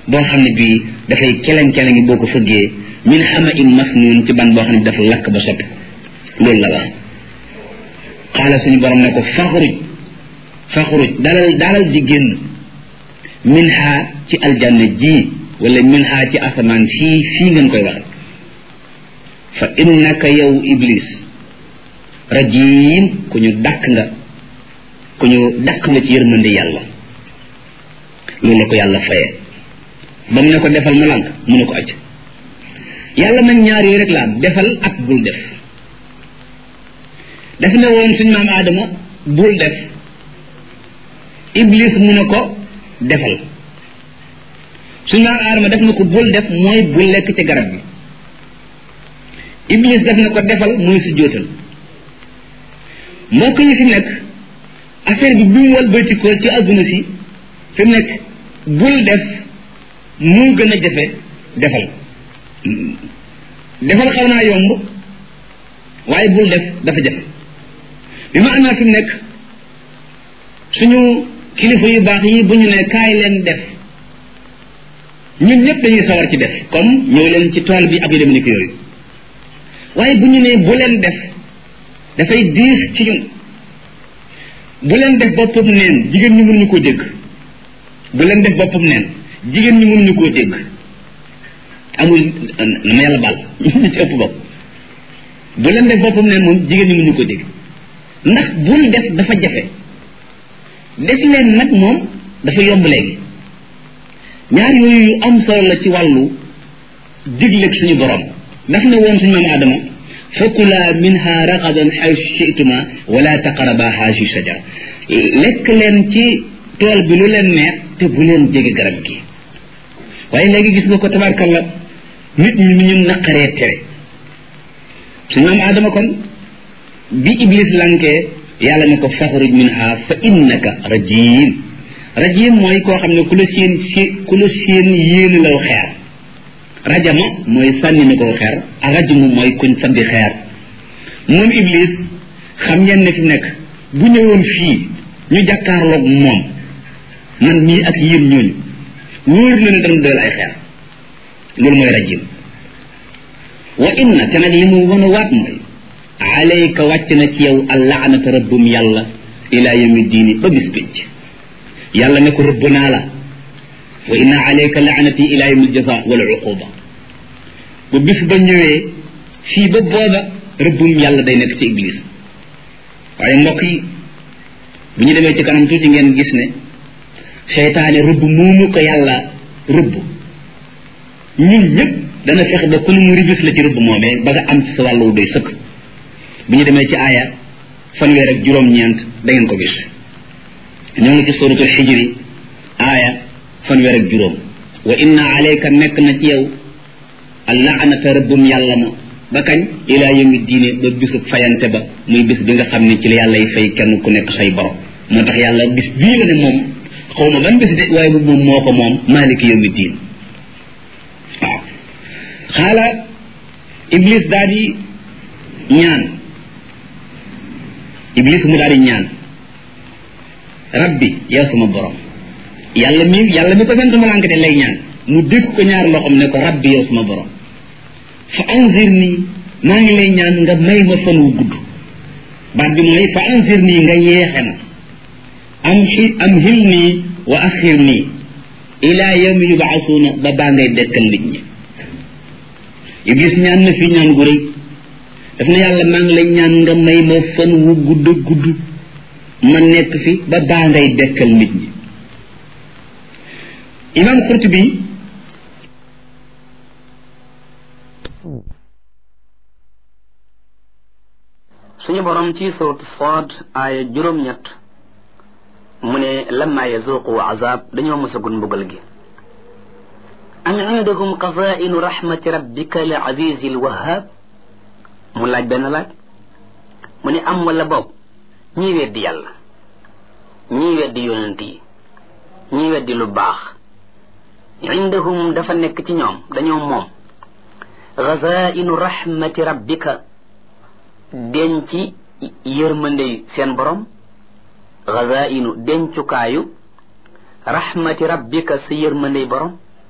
boo xam ne bii dafay keleng-keleng boo ko fëggee min xama in masnuun ci ban boo xam ne dafa lakk ba soppi loolu la wax xaala suñu borom ne ko faxruj faxruj dalal dalal di génn min xaa ci aljanna ji wala min xaa ci asamaan fii fii ngeen koy waxe fa innaka yow iblis rajim ku ñu dàkk nga ku ñu dàkk nga ci yërmande yàlla loolu la ko yàlla faye ba mu ne ko defal mu lànk mu ne ko acc yàlla nag ñaar yooyu rek la am defal ak bul def daf ne woon suñ maam aadama bul def iblis mu ne ko defal suñ maam aadama def na ko bul def mooy bul lekk ci garab bi iblis def na ko defal mooy su jóotal mbokk yi fi nekk affaire bi bi mu walbatikoo ci adduna si fi mu nekk bul def moo gën a jafe defal defal xaw naa yomb waaye bul def dafa jafe bi ma anaa fi mu nekk suñu kilifa yu baax yi bu ñu ne kaay leen def ñun ñëpp dañuy sawar ci def comme ñëw leen ci tool bi ak yu dem ni ko yooyu waaye bu ñu ne bu leen def dafay diis ci ñun bu leen def boppam neen jigéen ñi mënuñu koo dégg bu leen def boppam neen jigéen ñi mënuñu koo dégg amul na ma yàlla baal ñu ci ëpp bopp bu leen def boppam neen moom jigéen ñi mënuñu koo dégg ndax bul def dafa jafe def leen nag moom dafa yomb léegi ñaar yooyu yu am solo la ci wàllu digleeg suñu borom daf ne woon suñu maam Adama fakula minha ragadan xaysu chituma wala taqaraba haasi sajara lekk leen ci tool bi lu leen neex te bu leen jege garab gi waaye léegi gis nga ko tabarkalla nit ñi ñu naqaree tere suñu maam Adama kon bi iblis lankee yàlla ne ko faxruj minha fa innaka rajim rajim mooy koo xam ne ku la seen si ku la seen yéene law xeer rajama mooy sànni na ko xeer ak rajamu mooy kuñ sandi xeer moom iblis xam ngeen ne fi nekk bu ñëwoon fii ñu jàkkaarloog moom man mii ak yéen ñooñu wóor na ne dana doyal ay xeer loolu mooy rajim wa inna te nag li mu wan a waat mooy alayka wàcc na ci yow allaanata rabbum yàlla ila yawmi diini ba bis pénc yàlla ne ko rëbb naa la wa inna alayka laanati ila yawmi aljaza wal uquba bu bis ba ñëwee fii ba booba rëbbum yàlla day nekk ci iblis waaye mbokk yi bu ñu demee ci kanam tuuti ngeen gis ne seytaane rëbb moomu ko yàlla rëbb ñun ñëpp dana fexe ba ku mu ribis la ci rëbb moomee ba nga am ci sa wàllu doy sëkk bu ñu demee ci aaya fanweer ak juróom-ñeent da ngeen ko gis ñoo ngi ci suratul xijri aaya fanweer ak juróom wa inna alayka nekk na ci yow allaanata rëbbum yàlla ma ba kañ ilaa yawmi diine ba bisub fayante ba muy bis bi nga xam ne ci la yàlla y fay kenn ku nekk say borom moo tax yàlla bis bii la ne moom xaw ma ban bis de waaye bu moom moo ko moom maaliki yawmi diin waaw xaala iblis daal di ñaan iblis mu daal di ñaan rabbi yow sama borom yàlla mi yàlla mi ko sant ma lànk de lay ñaan mu dégg ko ñaar loxoom ne ko rabbi yow sama borom fa anzir nii maa ngi lay ñaan nga may ma fan wu gudd baat bi mooy fa anzir nii nga yeexe na am xi am xil nii wa axir nii ila yawmi yubaasuuna ba baa ngay dekkal nit ñi iblis ñaan na fi ñaan gu rëy daf na yàlla maa ngi lay ñaan nga may ma fan wu gudd gudd ma nekk fi ba baa ngay dekkal nit ñi imam Qurtubi suñu borom ci surat Saad aaya juróom-ñett mu ne lamma yazuqu azab dañoo mësagul mbugal gi am indakum qazainu rahmati rabbika al azizi al wahhab mu laaj benn laaj mu ne am wala boob ñii weddi yàlla ñii weddi yonent yi ñii weddi lu baax indahum dafa nekk ci ñoom dañoo moom gazainu rahmati rabbika denc yërmande seen borom gazainu dencukaayu rahmati rabbika sa yërmandey borom